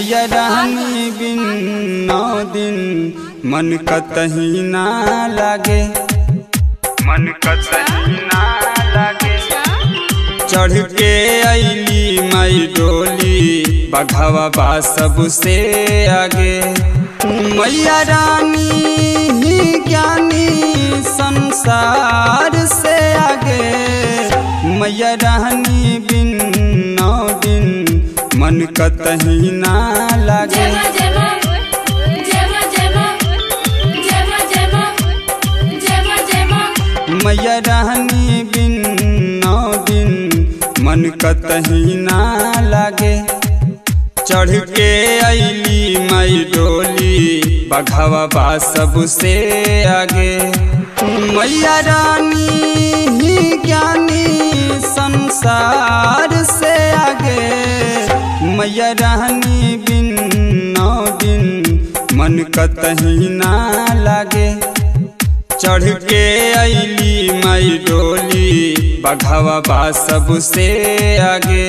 मैया रानी बिन नौ दिन मन कतही ना लागे मन कतही ना लागे चढ़ के अली मई डोली बघवा बा सबसे आगे मैया रानी ही ज्ञानी संसार से आगे मैया रानी बिन नौ दिन मन कतही ना लागे जमा जमा जमा जमा जमा जमा जमा जमा मैया रानी बिन नौ दिन मन कतही ना लागे चढ़ के अली मई डोली बघवा बा सबसे आगे मैया रानी ही ज्ञानी संसार से आगे मैया रानी बिन नौ दिन मन कतही ना लागे चढ़ के अली मई डोली बघवा बा सबसे आगे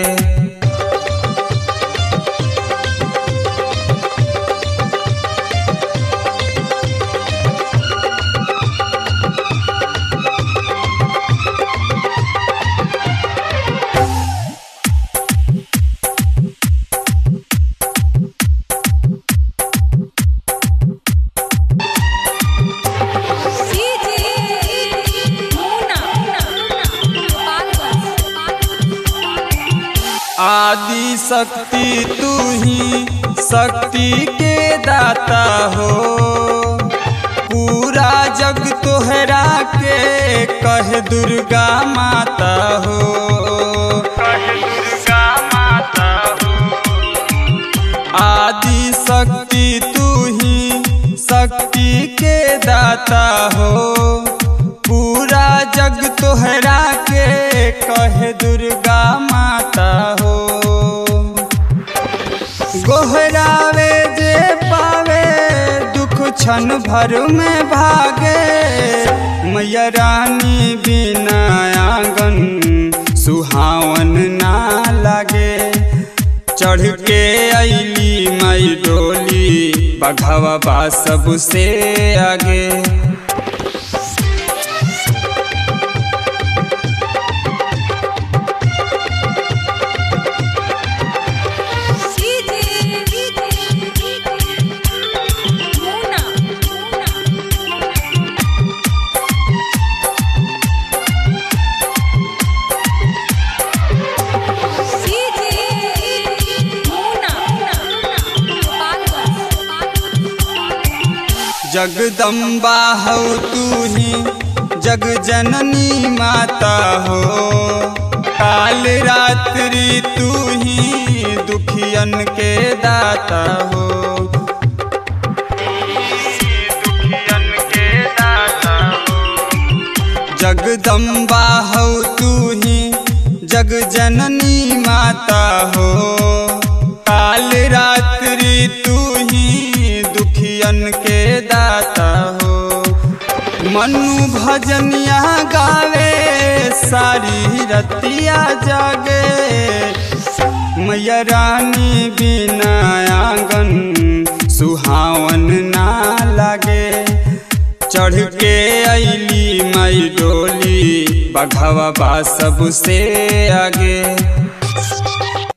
आदि शक्ति तू ही शक्ति के दाता हो पूरा जग तोहरा के कह दुर्गा माता हो कह दुर्गा माता हो आदि शक्ति तू ही शक्ति के दाता हो पूरा जग तोहरा के कहे दुर्गा माता हो गोहरावे जे पावे दुख क्षण भर में भागे मैया रानी बिना आंगन सुहावन ना लागे चढ़ के अली मई डोली बघवा बा सबसे आगे जगदम्बा हो तू ही जग जननी माता हो काल रात्रि तू ही दुखियन के दाता हो दुखियन के दाता हो जगदम्बा हो तू ही जग जननी माता हो काल रात्रि तू ही दुखियन के दाता हो मनु भजनिया गावे सारी रतिया जागे मैया रानी बिना आंगन सुहावन ना लागे चढ़ के अली मई डोली बघवा बा सबसे आगे